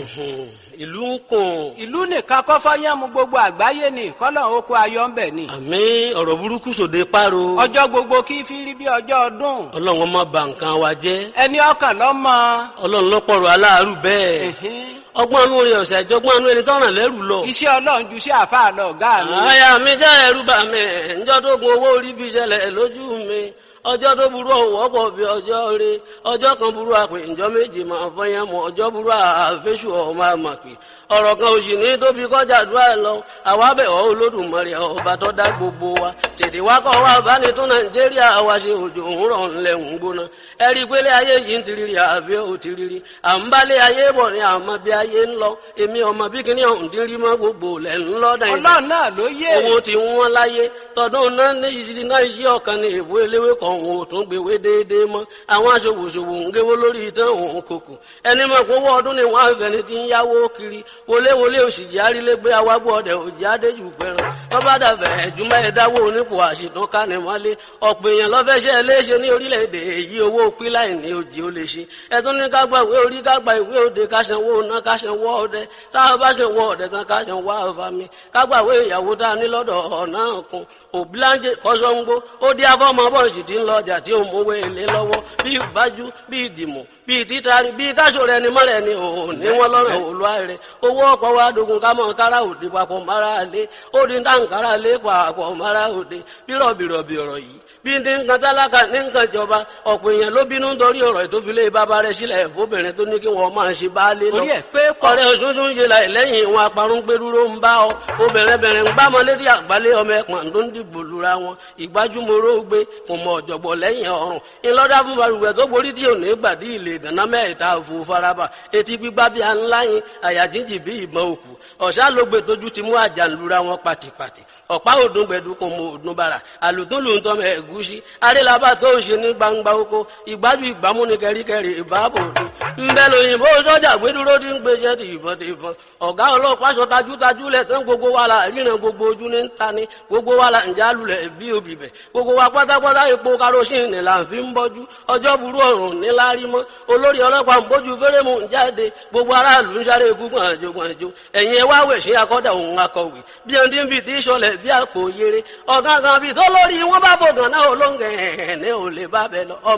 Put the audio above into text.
ìlú ń kùn. ìlú nìkan kọ́ fọ́yánmu gbogbo àgbáyé ni kọ́lọ̀ oko ayọ̀ ń bẹ̀ ni. àmì ọ̀rọ̀ burúkú sòde páro. ọjọ́ gbogbo kí fi rí bí ọjọ́ ọdún. ọlọ́run ọmọ bà nǹkan wa jẹ́. ẹni ọkàn lọ́mọ. ọlọ́run lọ́pọ̀rọ̀ aláàárù bẹ́ẹ̀. ọgbọ́n inú rẹ̀ ọ̀sẹ̀ ìjọgbọ́n inú ẹni tọ́ràn lẹ́rù lọ. iṣẹ́ ọlọ́run ju sí àfáà lọ ọ̀gá mi. àyà mi jẹ́ ẹ̀rù bà mí ǹjọ́ tó gun owó orí fi ṣẹlẹ̀ lójú mi ọjọ́ tó burú ọ̀wọ́ pọ̀ bí ọjọ́ rẹ ọjọ́ kan burú àpè ǹjọ́ méje máa fọyín mọ́ ọjọ́ burú àfẹ́sù ọmọ àmàpè ọ̀rọ̀ kan òsì ní tóbi kọjá àdúrà lọ àwa bẹ̀ ọ́ olódùmarè ọba tó dá gbogbo wa tètè wá kọ́ wa bá ní tún nàìjíríà wa ṣe òjò ń rọ̀ ńlẹ̀ ń gbóná ẹ rí i pé lé ayé yìí ń tiriri àbí ò tiriri à ń bá lé ayé bọ̀ ní àmọ́ bí ayé ń lọ èmi ọmọ bí kíní ọ̀hún ti rí mọ́ gbogbo lẹ̀ ń lọ nàìjíríà ọlọ́run náà ló yé. owó ti wọ́n láyé tọdún náà ní ìṣirí náà yí ọ̀kan ní èbó eléwé kan òun ò tún gbèwé déédéé mọ́ àwọn aṣòwòṣòwò ń géwó lórí ìtàn òun kòkò ẹni mọ̀ pé owó ọdún ni wọ́n á fẹ́ ni ti ń yáwó kiri wọléwọlé òṣìjì arílégbé awágbó ọdẹ òjì adéjù pẹran tọ́ba dàbẹ̀ ẹ̀júmọ́ ẹ̀dáwó onípò àṣìtàn kánimọ́lé ọ̀pọ̀ èèyàn lọ́fẹ́ṣẹ́ léṣe ní orílẹ̀-èdè èyí owó píláì ní òjì ó lè ṣe ẹ̀tún ní ká gba ìwé orí ká gba ìwé òde ká sanwó ná ká sanwó ọdẹ táwọn bá sanwó ọdẹ tán ká sanwó àfàmì ká gba ìwé ìyàwó tá a ní lọ́dọ̀ ọ̀nà kan òbíláńjẹ kọ́sọ́ngbó ó dí afọ́mọ bọ́ọ̀sì tí ń lọ ọjà tí ó mówó èlé lọ́wọ́ bí ìbájú bí ìdìmọ̀ bí títari bí káṣọ rẹ ni mọ́rẹ̀ ni òun ní wọn lọ́rọ̀ òlúwa rẹ owó ọ̀pọ̀ wa dogun ká mọ̀ kára òde papọ̀ mara lé ó di dáǹkárá lé papọ̀ mara òde bírọ̀bìrọ̀bì ọ̀rọ̀ yìí bí ní nǹkan tálákà ní nǹkan ìjọba ọ̀pọ̀ èèyàn ló bínú nítorí ọ̀rọ̀ ìtòfilé bàbá rẹ̀ sílẹ̀ fóbìnrin tó ní kí wọ́n máa ṣe baálé lọ. orí ẹ̀ pé pọ̀. ọ̀rẹ́ òṣùṣù ń ṣe láì lẹ́yìn ìwọn aparun pé dúró ń bá ọ obìnrin bẹ̀rẹ̀ ń gbámọ létí àgbálẹ̀ ọmọ ẹ̀pọ̀n tó ń dìbò lura wọn ìgbájúmọ́rọ́ gbé kò mọ ọ̀jọ̀gbọ̀ lẹ́yìn ọ̀run ńlọ́dá fún balùwẹ̀ tó borí tí ò ní gbàdí ilé ìgànná mẹ́ta òfò faraba etí gbígbá bí aláyin àyà jíjì bí ìbọn òkú ọ̀sá ló gbé tójú ti mú àjànlura wọn pàtìpàtì ọ̀pá òdùn gbẹ̀dú kò mọ òdùn bàrà àlùtúnlù ń tọ́mọ ẹ̀gúsí arélabà tó ń ṣe ní gbangba oko ìgbájú ìgbámú ní kẹríkẹrí ìbáàbò òde ńbẹ lóyìnbó sọ́jà gbẹdúró ti ń gbèsè ti ìbọn ti ìbọn ọ̀gá ọlọ́pàá sọ tajútajú lẹ̀ tán gbogbo wa la ríran gbogbo ojú ní ta ni gbogbo wa la ǹjẹ́ alulẹ̀ bí obì bẹ̀ gbogbo wa pátápátá epo karosín là ń fi ń bọ́jú ọjọ́ burú ọ̀run níláárí mọ́ olórí ọlọ́pàá ń bójú fẹ́rẹ́mù ń jáde gbogbo aráàlú ń sáré gúngbọ̀n àjò gbọ̀njò ẹ̀yìn ẹ̀ wá wẹ̀ sí akọ́dà òun akọ̀wé bí ẹni tí ń fi tí sọlẹ̀ bí àpò yere ọ̀gángan bíi tó lórí wọn bá fògàn náà olóńgẹ̀ ẹ̀ ní ò lè bá bẹ lọ